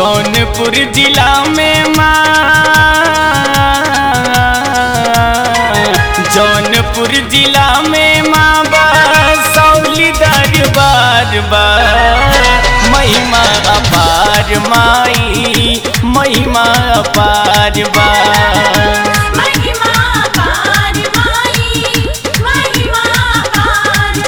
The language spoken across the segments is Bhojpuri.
जौनपुर जिला में माँ जौनपुर जिला में माँ बसौली दरबार बा महिमा अपार माई महिमा अपार बा महिमा पार माई महिमा पार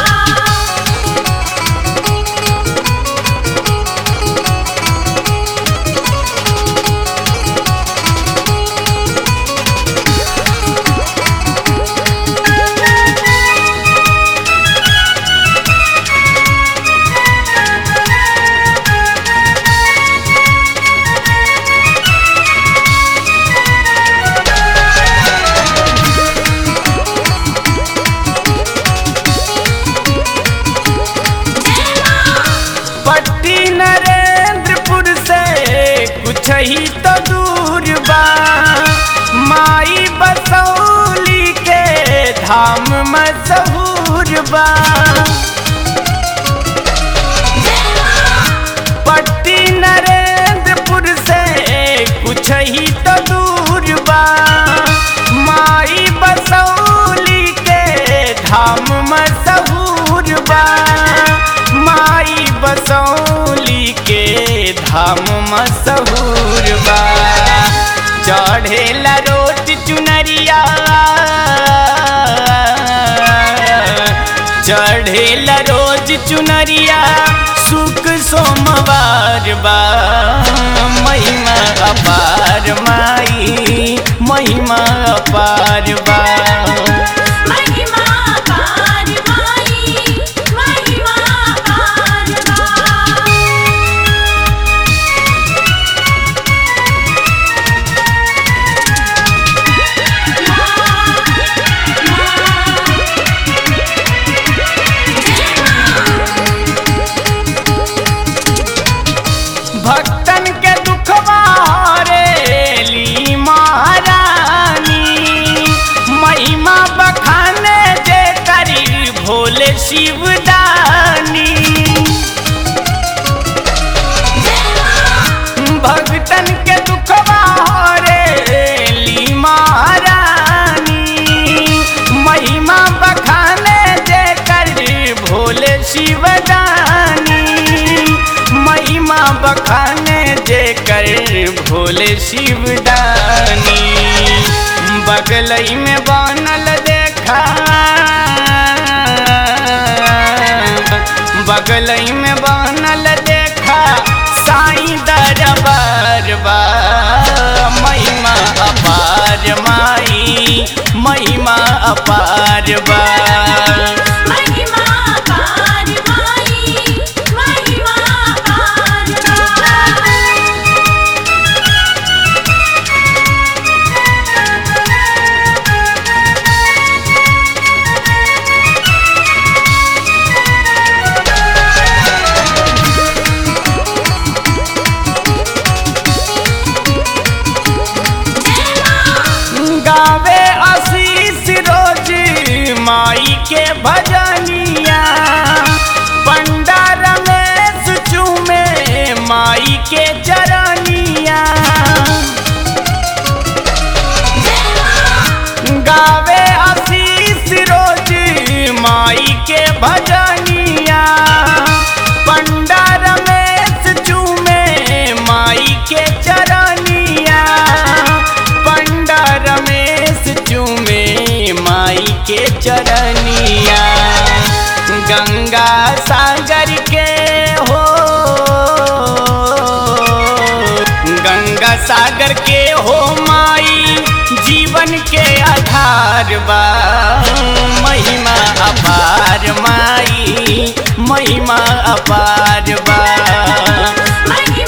पट्टी नरेंद्रपुर से कुछ ही तो दूर बा माई बसौली के धाम मशहूर बा पट्टी नरेंद्रपुर से कुछ ही तो दूर बा माई बसौली के धाम मशहूर बा माई बसौली के धाम मशहूर बा चढ़ेला रोट चुनरिया चढ़ेला रोज चुनरिया सुख सोमवार बा महिमा अपार माई महिमा अपार बा महिमा पार माई महिमा पार भक्तन के दुखवा ली महारानी महिमा बखाने जे करी भोले शिवदानी भक्तन के दुखवा ली महारानी महिमा बखाने जे करी भोले शिवदानी महिमा बखाने जे कर भोले शिवदानी बगलई में बनल देखा बगलई में बनल देखा साईं दरबार बा महिमा अपार माई महिमा अपार बा महिमा पार माई महिमा पार गावे आशीष रोज माई के भजनिया पंडा रमेश चूमे माई के चरनिया गावे आशीष रोज माई के भजनिया पंडा रमेश चूमे माई के चरनिया पंडा रमेश चूमे माई के चरनिया गंगा सागर के हो गंगा सागर के हो माई जीवन के आधार बा महिमा अपार माई महिमा अपार बा महिमा